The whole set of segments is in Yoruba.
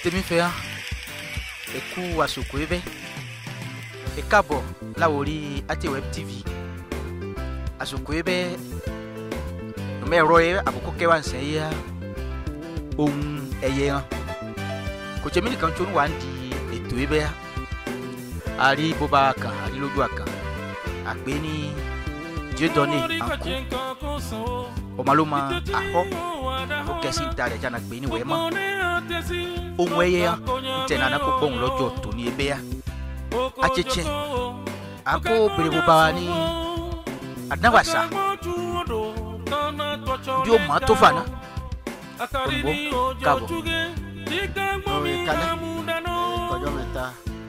tèmi fẹ́ hàn ẹ̀kú àsòkò ẹ bẹ́ ẹ káàbọ̀ láwòrí ATWeb TV àsòkò ẹ bẹ́ ọmọ ẹ̀rọ ẹ àkókò kẹwàá ń sẹ́yìn ya ohun ẹ̀yẹ hàn kò tẹ̀mí nìkan tó ń wà ń di ètò ẹ bẹ́ ya àrí bóbá kan àrí lójú àkàn àgbẹ̀ ní Dieudonné àǹkú ọmọlúmọ àkọ́ ó kẹ́sì ń ta rẹ̀ jáná gbé ní wẹ́ẹ́ mọ́ ohun ẹyẹ ya ntẹ nana kó gbóhùn lọ́jọ́ tóní ebe ya atsetse àkó bèrèbó bá wa ní adáwàsá bí o mọ̀ tó fana òyìnbó káàbọ̀. Orí kalẹ̀ kọjọ́ mẹ́ta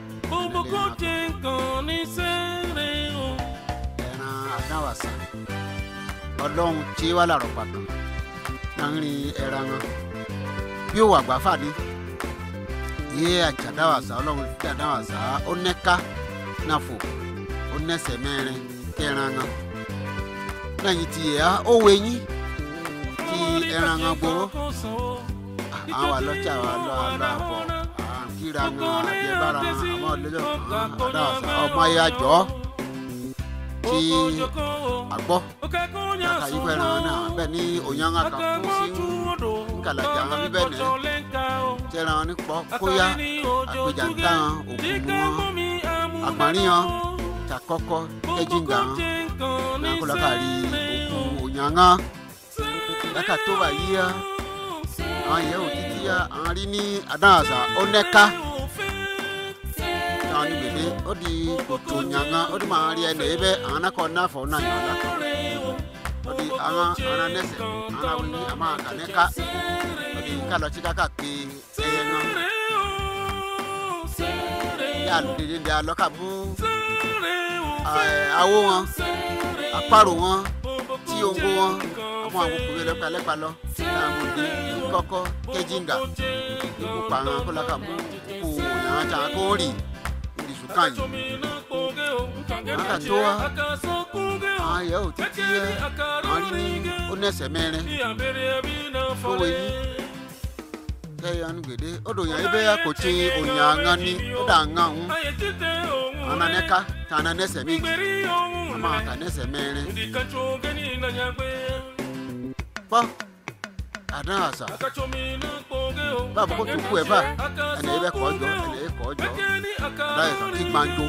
ẹran adáwàsá ọlọ́run tí wà lárọ̀ pàtó náà ń rin ẹran wọn bí ó wà gbáfà ní yé àjàdáwàsá ọlọ́run tí àdáwàsá ó nẹ́ka náà fò ó nẹ́sẹ̀ mẹ́rin kẹran wọn lẹ́yìn tí yẹ ó wọ eyín tí ẹran wọn gbowó àwọn wà lọ́jà wà lọ́ àlọ́ àbọ̀ kíra wọn àbí ẹbára àmọ́ ọlọ́jọ́ àdáwàsá ọmọ ayé àjọ tí àgbọ̀ kàkà yí fẹ́ràn náà bẹ́ẹ̀ ni òyìnbó kan kú sí nkàlàjà wọn bíbẹ́ nìyẹn tẹ́ran ní pọ́ kóyá àpèjà ń tàn òkú wọn àgbọ̀nrín wọn takọ́kọ́ kẹ́jìngà wọn náà kó lọ́kà rí òkú òyìnbó lọ́kà tó bá yí ya àwọn yẹ̀ wò títí ya àwọn rí ní adáhàsá ó nẹ́ka àwọn ní gbèdé ó di kòtò òyìnbó ó di máa rí ẹnì yìí bẹ́ àwọn náà kọ́ náà fọ́ náà yàn lákà ó di àwọn àwọn nẹ́sẹ̀ àwọn àwọn ní àmọ́ àkànẹ́ká ó di kálọ̀ tí káka pé ẹyẹ náà yà dèdè dè alọ́kà mú awó wọn àparò wọn tí ongo wọn àwọn àwọn òkú yẹn lẹ́pàá lẹ́pàá lọ láwọn òde kọ́kọ́ kẹ́jìngà ikú pa àwọn akọ́lọ́kà mú kó yàrá jà kó rì ìdìsú kàyìn wọn kà tó wa àwọn yẹ ò títí yẹ àwọn rí ní ó nẹsẹ̀ mẹ́rin tó wọ yìí kẹyọ ní gbèdé ó dò yàn ibẹ̀ kò tí òyìn àngán ní ó dà àngán ń àná nẹ́ka tà àná nẹsẹ̀ méjì àmọ́ àtà nẹsẹ̀ mẹ́rin pọ́ àdán àṣà báwo kó tó kú ẹ bá ẹnì yẹn bẹ kọ́ jọ ẹnì yẹn kọ́ jọ láyé kan kí gbàǹjo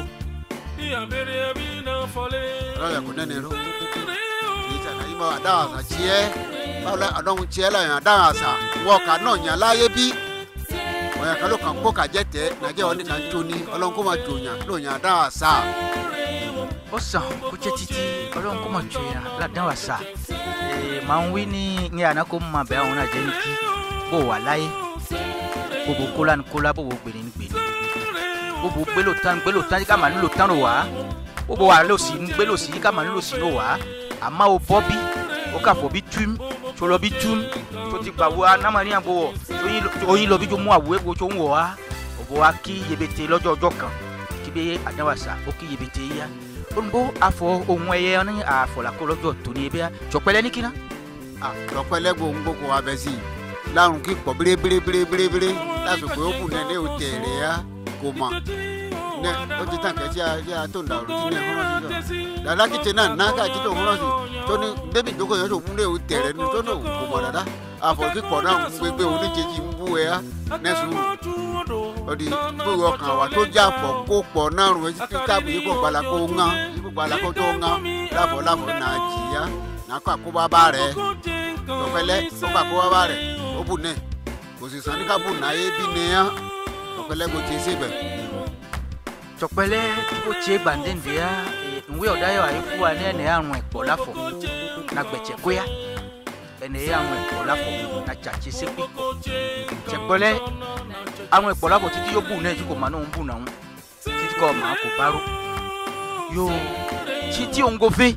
láyé kò nẹ́ni ró ìjà náà yìí bá àdán àṣà tiẹ́ báwo la àdán tiẹ́ láyé àdán àṣà wọ́n kà náà yàn láyé bí ọ̀yà kan ló kàn kó kàjẹ́ tẹ́ nàjẹ́ wọn ní kàn tó ní ọlọ́run kó máa jòyàn ló yàn àdán àṣà. ó sàn kó jẹ́ títí ọlọ́run kó mọ̀ jù yàn ládàá wà sá màá ń wí ní ní àná kó mọ̀ bẹ́ẹ̀ àwọn náà jẹ́ ní kí bó wà láyé gbogbo kólá ní kólá bó wo gbèrè ní gbèrè gbogbo gbélo tán gbélo tán ká màá nílò tán ló wá gbogbo wà ló sì ń gbélo sí ká màá nílò sí ló wá àmọ́ o bọ́ bí o kà fọ́ bí túm tó lọ bí túm tó ti gbà wo anamani àgbo wọ̀ oyin lọ bí tó mú àwòrán wo tó ń wọ̀ wá òbò wa kí yebete lọ́jọ́ ọjọ́ kan kí bẹ́ àdáwàsá ó kí yebete yá olùbó afọ ohun ẹyẹ ní àfọlàkọ lọ́jọ́ tóní ẹbí yá jọpẹlẹ ní kíná. àtọpẹlẹ gbòǹ gbogbo abẹ sí i lárùn kí pọ̀ bérébérébérébéré lásìkò ó kù nẹ́ẹ̀ ó tẹ̀ rẹ̀ yá kò mọ̀ nẹ ó ti tàn kẹ́ sí a tó ń da òrùtí ní ẹ̀hún rọ́ọ̀sì sọ dàda kìtì náà náà káàkiri tó ń rọ́ọ̀sì tó ní bébì ìjókòó yẹn tó múlẹ̀ ó tẹ̀ rẹ̀ ní tó náà kò mọ̀ dàda àfọ̀kí pọ̀ náà ń gbégbé oníjèjì ń bú ẹ á nẹ́sùn ọdí gbogbo ọkàn wa tó já pọ̀ kó pọ̀ náà rùn etí tí táàbù yìí kò gbala kó ńgá yìí kò gbala kó tó ńgá láfọ̀ láfọ̀ náà jìyà náà kó àkóbá bá rẹ̀ tọpẹlẹ tó kó àkóbá bá rẹ̀ ó bù nẹ kò sì sàn ní ká bù náà yé bí nìyà tọpẹlẹ kò tí ì sèbẹ̀. tọpẹlẹ kó tiẹ gbàndéǹdé ya ìwé ọ̀dáyọ̀ àyè fún wa ní ẹnì àrùn ẹ̀pọ̀ láfọ̀ na gbẹ̀tsẹ̀ kóyà ẹnì àrùn ẹ̀pọ̀ láfọ̀ na tsàtsẹ̀ sẹ́kpì tsẹ̀kpẹ́lẹ́ àwọn ẹ̀pọ̀ láfọ̀ títí yóò bù náà tí kò má náà ń bù náà títí kò má kò bárò yóò títí òǹgòfé.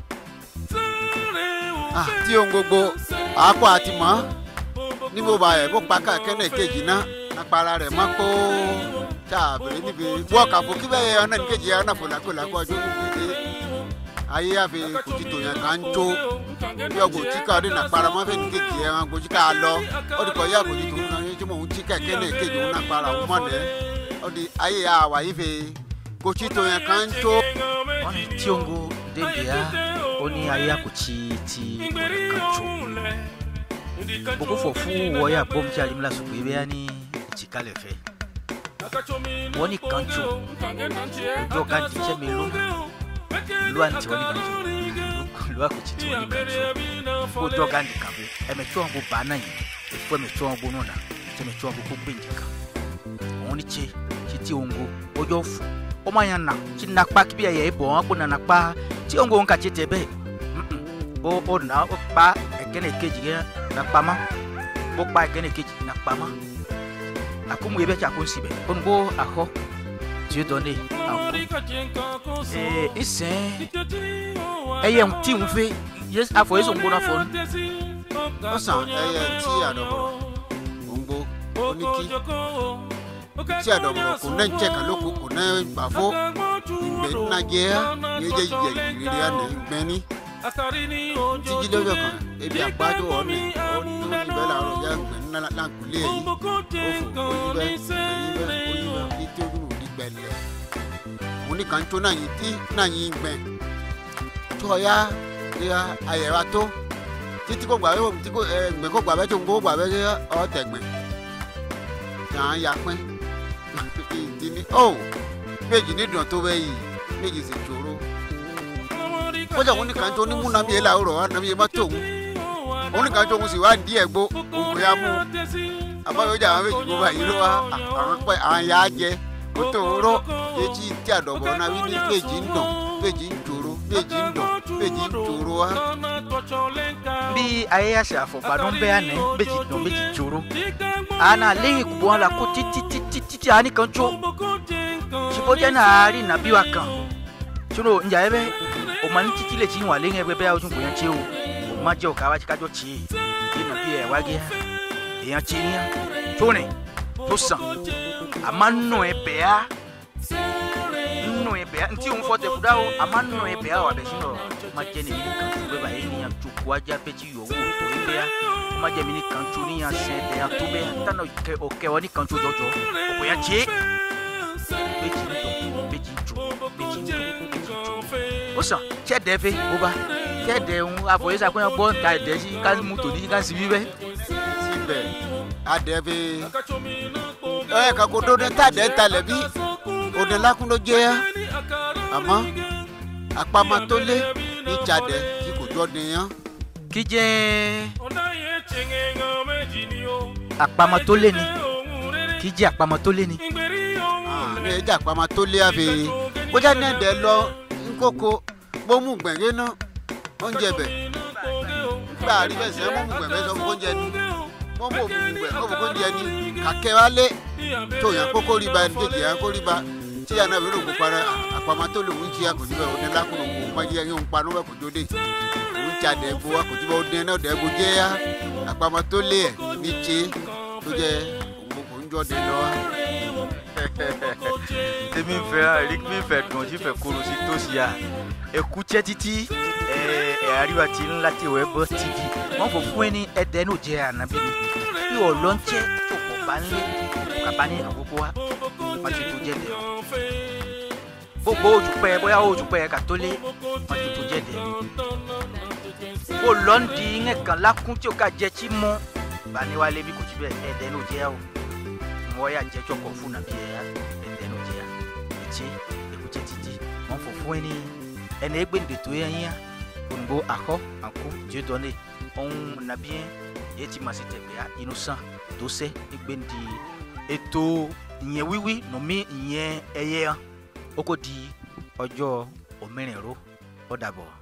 tí ohun gbogbo àákọ́ àti mọ́ níbo bá ẹ̀ bó pa kẹ́nẹ̀ kejì náà apara rẹ̀ mọ́ kó tá a bẹ̀rẹ̀ níbi wọ́ọ̀kà fún kí bẹ́ẹ̀ ọ̀nà ní kejì ọ̀nà fòlàkòlà kó ọjọ́ níbi ayé àfi kùtì tòyàn kan tó bí ọgbọ̀n tíkà ọdún náà para mọ́ fẹ́ni kejì ẹ̀ wọn gbòjú ká lọ ó di kọ̀ yá àgbòjú tó ń náà tí mò ń tíkà kẹ́lẹ́ kejì òun náà para òun mọ̀lẹ́ ó di ayé àwà yìí fẹ́ kòtí tó yẹn kan tó. wọ́n ní tíongo débìá ó ní ayé àkùtì ti kanjo gbogbo fọ̀ fún wọ́yà bọ́mùtí alimila sùgbọ́ ebe ya ní ìtìkalẹ̀ fẹ́ wọ́n ní kanjo ojú ọ̀gá ní iṣẹ́ mi ló lu àǹtí wọ́n ní kanjo lu àkùtì tí wọ́n ní kanjo ojú ọ̀gá ní kanjo ẹ̀mẹ̀tí wọn bó bàá náà yìí efo ẹ̀mẹ̀tí wọn bó nù nà ẹ̀mẹ̀tí wọn bó kó gbé nìkan òun ní tse títí ongo ojú ọ̀fọ̀ ọmọ yẹn nà tí nakpa kí bí ẹ̀yẹ ibò wọn kó nà nakpa tí ongo ń ka tse tẹ bẹ́ẹ̀ ó ó nà ó pa ẹ̀kẹ́nẹ̀ kejì yẹn nakpa ma ó pa ẹ̀kẹ́nẹ̀ kejì nakpa ma akumu yẹ bẹ tsi ako si bẹ onugbo axɔ tí o dɔn ne ako ee isɛn ɛyɛ ti ŋu fe yes afɔ yesu ŋgo n'afɔ nu ọ̀sán ẹyẹ tí àdọ̀bọ̀ òǹgbò oníkí tí àdọ̀bọ̀ kò náà ń jẹ́ kan lóko kò náà gbà fó ìgbẹ́ nàjẹ́ ní ẹjẹ́ ìjẹ́ ìrírí àná ìgbẹ́ni tíjí lọ́jọ́ kan ebi àgbájọ ọ̀nà ọdún ìbẹ́ làárọ̀ ya ìgbẹ́ nàgùlé yìí ó fò oníbẹ̀ oníbẹ̀ oníbẹ̀ ní tí ó dùn ní gbẹ̀lẹ̀ oníkan tó náà yìí tí náà yìí gbẹ̀ tó ọ̀ya ayẹ̀wà tó títí kò gbà wẹ́wò tí kò ẹ gbẹ kò gbà wẹ́ tó ń kó gbà wẹ́ ṣe ọ tẹ̀gbẹ̀ yàn án ya pín ìdí ni ó méjì ní dùn tó bẹ́ yìí méjì sì ṣòro kójà wọn nìkan tó ní mú nàbí yẹn làwòrán wa nàbí yẹn má tó òun òun nìkan tó òun sì wá dí ẹ̀gbó òun yà mú àbáyọjà àwọn méjì kó báyìí ló wá àwọn pẹ́ àwọn yà á jẹ kó tó rọ etí tí àdọ̀bọ̀ náà wí ní méjì ń dùn méjì ń ṣòro méjì ń dùn méjì ń ṣòro wa bí ayé àṣà àfọ̀gbàdún bẹ́ẹ̀ àná méjì dùn méjì jòrò àná lẹ́yìn kùbọ̀ wọn la kó títí títí títí àní kan tó ṣùgbọ́n náà rí nàbí wa kan ṣòro ǹjà ẹ bẹ́ o ma ní títí lè ti wà lẹ́yìn ẹgbẹ́ bẹ́ẹ̀ ojú kò yẹn tí o o ma jẹ́ òkà wájú kájọ́ tì í kí nàbí ẹ̀ wágé èèyàn tí yẹn tó rìn tó sàn àmà nù ẹ bẹ́ẹ̀ á nù ẹ bẹ́ẹ̀ á ntí òun fọ́ tẹ̀ kúdà o àmà nù ẹ bẹ́ẹ̀ á wà bẹ̀ sínú ọ ma jẹ́ ní mi nìkan tó bẹ́ẹ̀ bá yẹ níyàn tó kó ajá bẹ́ẹ̀ tí yọ̀ wò tó ní bẹ́ẹ̀ á o ma jẹ́ mi nìkan tó níyàn sẹ́ bẹ́ẹ̀ á tó bẹ́ẹ̀ á tánà ọ̀kẹ́ ọ nìkan tó jọjọ òkò yẹn tí méjì ń dùn méjì ń jò méjì ń dùn méjì ń jò ó sàn tí ẹ̀dẹ̀ fẹ́ ó bá tí ẹ̀dẹ̀ ń àfọyísà pé wọ́n gbọ́ nǹka ẹ̀dẹ̀ sí ká mú tòní ká sí wíwẹ́. síbẹ̀ adẹ́bí ẹ kà kó dóni tàdé talẹ̀ bí òde lákún ló jẹ́ yá àmọ́ àpamọ́ tó lé ní tsadẹ̀ tí kò jọ nìyẹn. kí jẹ́ àpamọ́ tó lé ni kí jẹ́ àpamọ́ tó lé ni. ní ẹja àpamọ́ tó lé àfi kójá ní ẹ̀dẹ̀ lọ nkókó gbómù gbẹ̀ngẹ́ náà oúnjẹ bẹ̀ gbà rí bẹ́ẹ̀ sẹ́ mọ́mù gbẹ̀ngẹ́ sọ fún oúnjẹ ni mọ́mù òmùgbẹ̀ ó fún oúnjẹ ni kàkẹ́ wa lé tó yàn kókó rí ba kéjì yàn kó rí ba tí yàn náà fi rògbò para àpamọ́ tó lè wọ́n jí àkójú bẹ́ẹ̀ òní lákùnrin òun má yẹ yóò pa ní wọ́n kò jóde òun ti àdẹ́gbò àkójú bẹ́ẹ̀ òní náà dẹ́gbò jẹ́ yá àpamọ́ tó lé ẹ̀ ní tse tó jẹ́ òun kò ń jọ́ de lọ́wọ́ tèmi ń fẹ́ eric mi ń fẹ́ dùn sí fẹ́ kóró sí tó sí a èkú tiẹ́ títí ẹ̀ ẹ̀ àríwá ti ń láti wẹ́ bọ́ tv wọ́n fò fún ẹni ẹ̀dẹ́ ní òjẹ́ ànábì mi bí ọlọ́njẹ́ tó kọ̀ bá ń lé kaba ní àkókò wa wọ́n ti tó jẹ́ dẹ̀ gbogbo ojúpẹ́ bóyá ojúpẹ́ kà tó lé wọ́n ti tó jẹ́ dẹ̀ kó lọ́ndì ń kàn lákún tí o ká jẹ́ tí mọ́ bani wa lebi kò tí bẹ́ẹ̀ ẹ̀dẹ́ ní òjẹ́ o wọ́n yà jẹ́ tsɔkɔ fún nàbí ẹ̀ yá ẹ̀dẹ̀ ní òjì yá etí ekutse titi wọ́n fò fún ẹni ẹni egbe ndeto yẹn yá onugbo akɔ àkó dieu donné ohun nàbí yẹn yẹ ti ma se tẹ̀gbẹ́ yá inú sàn tó sẹ́ egbe ndi ètò ìyẹn wíwí nùmí ìyẹn ẹyẹ hàn ó kò di ọjọ́ òmìnirò ó dàbọ̀.